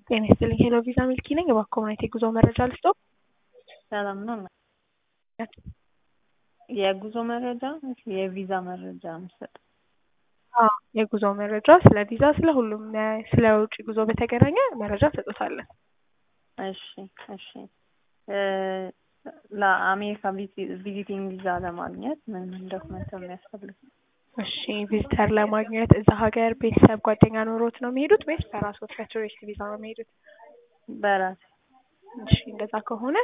ጤና ይስጥልኝ ሄሎ ቪዛ ሚልኪ ነኝ። እባክዎ ምን አይነት የጉዞ መረጃ ልስጥዎ? ሰላም ነው። የጉዞ መረጃ የቪዛ መረጃ ምሰጥ? አዎ የጉዞ መረጃ ስለ ቪዛ፣ ስለ ሁሉም ስለ ውጭ ጉዞ በተገናኘ መረጃ እንሰጦታለን። እሺ እሺ ለአሜሪካ ቪዚቲንግ ቪዛ ለማግኘት ምን ምን ዶክመንት ነው የሚያስፈልግ? እሺ ቪዚተር ለማግኘት እዛ ሀገር ቤተሰብ ጓደኛ ኖሮት ነው የሚሄዱት ወይስ በራስዎት በቱሪስት ቪዛ ነው የሚሄዱት? በራሴ እሺ እንደዛ ከሆነ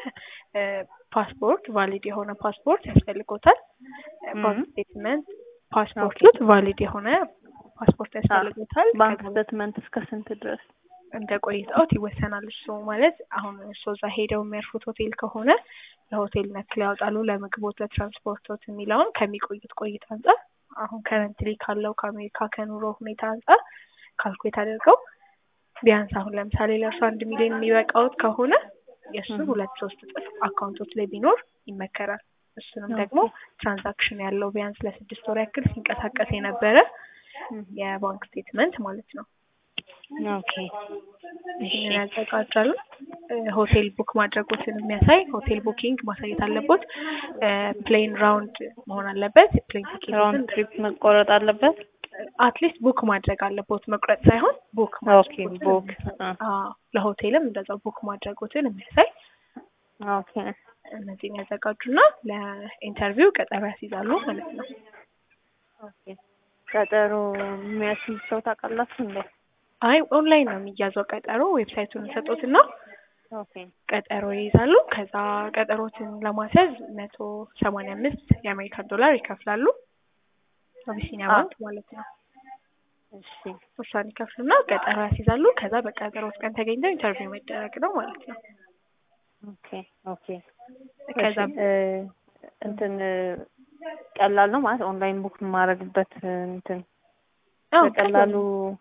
ፓስፖርት ቫሊድ የሆነ ፓስፖርት ያስፈልጎታል። ባንክ ስቴትመንት ፓስፖርቱት ቫሊድ የሆነ ፓስፖርት ያስፈልጎታል። ባንክ ስቴትመንት እስከ ስንት ድረስ? እንደ ቆይታዎት ይወሰናል። እሱ ማለት አሁን እሱ እዛ ሄደው የሚያርፉት ሆቴል ከሆነ ለሆቴል ነክል ያወጣሉ፣ ለምግቦት፣ ለትራንስፖርቶት የሚለውን ከሚቆዩት ቆይታ አንጻር አሁን ከረንትሊ ካለው ከአሜሪካ ከኑሮ ሁኔታ አንጻር ካልኩሌት አድርገው ቢያንስ አሁን ለምሳሌ ለእርሱ አንድ ሚሊዮን የሚበቃውት ከሆነ የእሱን ሁለት ሶስት እጥፍ አካውንቶች ላይ ቢኖር ይመከራል። እሱንም ደግሞ ትራንዛክሽን ያለው ቢያንስ ለስድስት ወር ያክል ሲንቀሳቀስ የነበረ የባንክ ስቴትመንት ማለት ነው። ኦኬ ይህንን ያዘጋጃሉ። ሆቴል ቡክ ማድረጎትን የሚያሳይ ሆቴል ቡኪንግ ማሳየት አለቦት። ፕሌን ራውንድ መሆን አለበት። ፕሌን ራውንድ ትሪፕ መቆረጥ አለበት። አትሊስት ቡክ ማድረግ አለቦት፣ መቁረጥ ሳይሆን ቡክ ኦኬ ቡክ ለሆቴልም እንደዛው ቡክ ማድረጎትን የሚያሳይ ኦኬ እነዚህን ያዘጋጁና ለኢንተርቪው ቀጠሮ ያስይዛሉ ማለት ነው። ኦኬ ቀጠሮ የሚያስይዝ ሰው ታውቃላችሁ እንዴ? አይ ኦንላይን ነው የሚያዘው ቀጠሮ። ዌብሳይቱን ሰጡትና ኦኬ ቀጠሮ ይይዛሉ። ከዛ ቀጠሮትን ለማስያዝ መቶ ሰማንያ አምስት የአሜሪካን ዶላር ይከፍላሉ። አቢሲኒያ ባንክ ማለት ነው። እሺ እሷን ይከፍሉና ቀጠሮ ያስይዛሉ። ከዛ በቀጠሮት ቀን ተገኝተው ኢንተርቪው መደረግ ነው ማለት ነው። ኦኬ ኦኬ ከዛ እንትን ቀላል ነው ማለት ኦንላይን ቡክ የማደርግበት እንትን አዎ በቀላሉ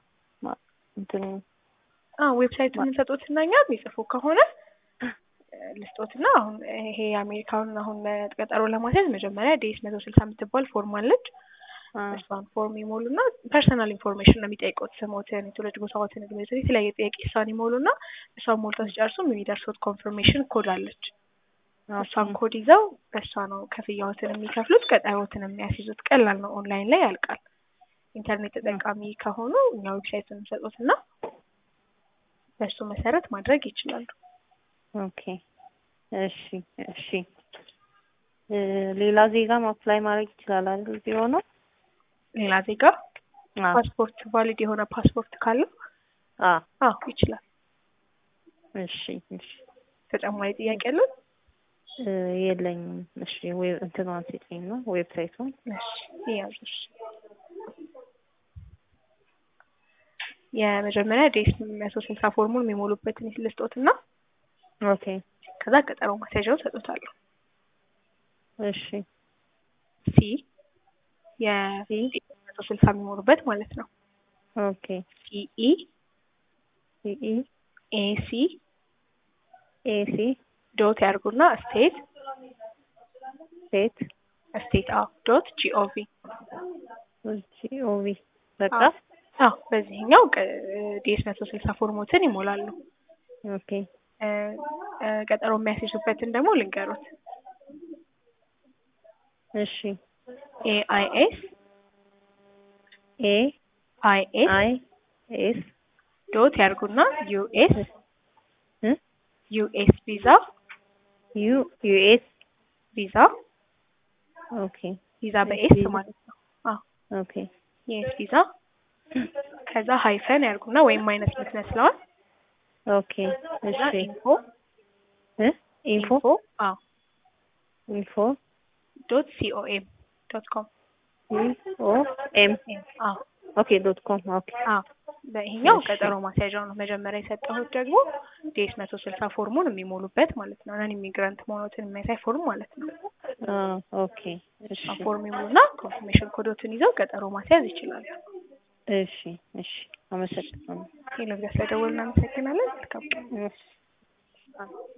እንትን አዎ ዌብሳይቱን እንሰጦትና እኛ የሚጽፉ ከሆነ ልስጦትና አሁን ይሄ የአሜሪካውን አሁን ቀጠሮ ለማስያዝ መጀመሪያ ዴስ መቶ ስልሳ የምትባል ፎርም አለች። እሷን ፎርም ይሞሉና ፐርሰናል ኢንፎርሜሽን ነው የሚጠይቁት። ስሞትን፣ የትውልድ ቦታዎትን፣ እድሜዎትን፣ የተለያየ ጥያቄ እሷን ይሞሉና እሷን ሞልተው ሲጨርሱም የሚደርሱት ኮንፈርሜሽን ኮድ አለች። እሷን ኮድ ይዘው በእሷ ነው ክፍያዎትን የሚከፍሉት፣ ቀጠሮትን የሚያስይዙት። ቀላል ነው፣ ኦንላይን ላይ ያልቃል። ኢንተርኔት ተጠቃሚ ከሆኑ እኛ ዌብሳይቱን እንሰጡትና በእሱ መሰረት ማድረግ ይችላሉ። ኦኬ እሺ እሺ። ሌላ ዜጋም አፕላይ ማድረግ ይችላል አይደል? እዚህ ሆነው ሌላ ዜጋ ፓስፖርት ቫሊድ የሆነ ፓስፖርት ካለው አዎ ይችላል። እሺ እሺ። ተጨማሪ ጥያቄ ያለው? የለኝም። እሺ ወይ እንትኗን ስጪኝ ነው ዌብሳይቱን። እሺ ይያዙ። እሺ የመጀመሪያ ዴስ መቶ ስልሳ ፎርሙን የሚሞሉበትን ልስጦትና ኦኬ ከዛ ቀጠሮ ማስያዣው ሰጡታለሁ። እሺ ሲ የመቶ ስልሳ የሚሞሉበት ማለት ነው። ኦኬ ሲኢ ሲኢ ኤሲ ኤሲ ዶት ያርጉና ስቴት ስቴት ስቴት አዎ ዶት ጂኦቪ ጂኦቪ በቃ አዎ በዚህኛው ዲኤስ መቶ ስልሳ ፎርሞትን ይሞላሉ። ኦኬ ቀጠሮ የሚያስይዙበትን ደግሞ ልንገሩት። እሺ ኤአይኤስ ኤ አይኤስ አይ ኤስ ዶት ያርጉና ዩኤስ ዩኤስ ቪዛ ዩ ዩኤስ ቪዛ ኦኬ ቪዛ በኤስ ማለት ነው። አዎ ኦኬ ዩኤስ ቪዛ ከዛ ሃይፈን ያርጉና ወይም ማይነስ ምትመስለዋል። ኦኬ እሺ ኢንፎ እ ኢንፎ አዎ ኢንፎ ዶት ሲኦኤም ዶት ኮም ሲኦ ኤም አዎ ኦኬ ዶት ኮም ኦኬ አዎ በይሄኛው ቀጠሮ ማስያዣው ነው። መጀመሪያ የሰጠሁት ደግሞ ዴስ መቶ ስልሳ ፎርሙን የሚሞሉበት ማለት ነው። ነን ኢሚግራንት መሆኑትን የሚያሳይ ፎርም ማለት ነው። ኦኬ እሺ ፎርም ይሙሉና ኮንፊርሜሽን ኮዶትን ይዘው ቀጠሮ ማስያዝ ይችላሉ። እሺ እሺ አመሰግናለሁ። ሄሎ፣ ስለደወልን እናመሰግናለን። መልካም ቀን። እሺ